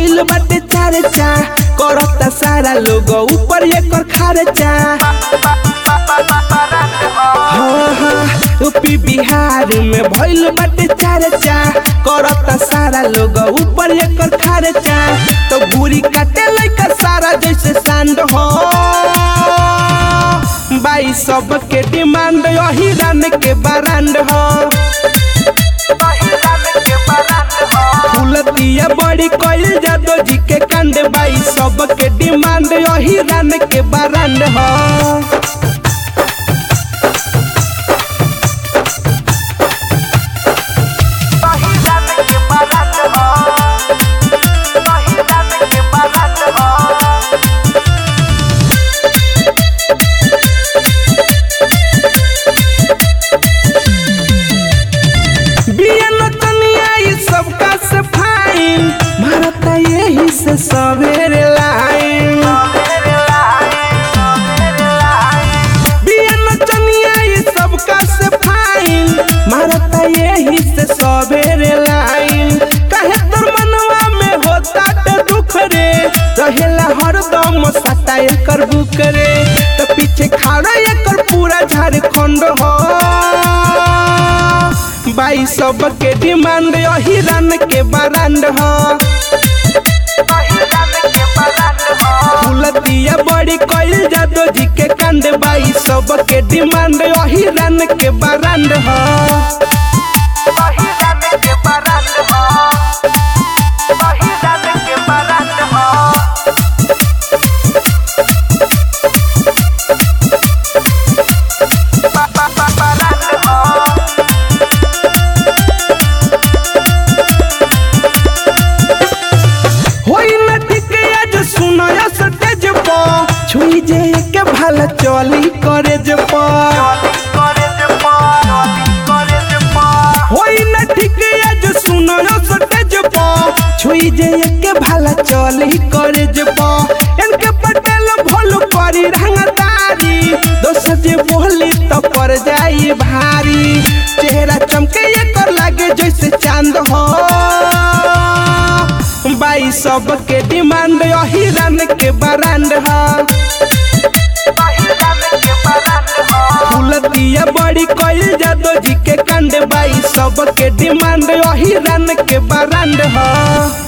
भइल बाटे चर्चा करता सारा लोग ऊपर एकर खर्चा हाँ हाँ यूपी बिहार में भइल बाटे चर्चा करता सारा लोग ऊपर एकर खर्चा तो बुरी काटे लइका सारा जैसे सांड हो बाई सबके डिमांड यही रन के बरांड हो फूलतिया बड़ी कइल जादो जी के कांड बाई सबके डिमांड यही रन के बरांड हो बियन तनिया ई सबका से फाइन मारता यही से सवेरे लाइन बियन तनिया ई सबका से फाइन मारता यही से सवेरे लाइन काहे तोर मनवा में होता ते दुख रे रहेला हरदम सता एकर बुक रे तो पीछे खाड़ा एकर पूरा झारखंड हो बाई सबके डिमांड यही रन के बरांड हो फूलतिया बड़ी कइल जादो जी के कांड बाई सबके डिमांड यही रन के बरांड हो होई न ठीक आज सुनया सटेज प छुई जे के भला चली करे जे प होई न ठीक आज सुनया सटेज प छुई जे के भला चली करे जे प इनके पटेल भोल करी रंगदारी दोस्त जे बोली तो पर जाई भारी चेहरा चमके एकर लागे जैसे चांद हो बाई सबके डिमांड यही रन के बरांड ह फूलतिया बड़ी कइल जादो जी के कांड बाई सबके डिमांड यही रन के बरांड ह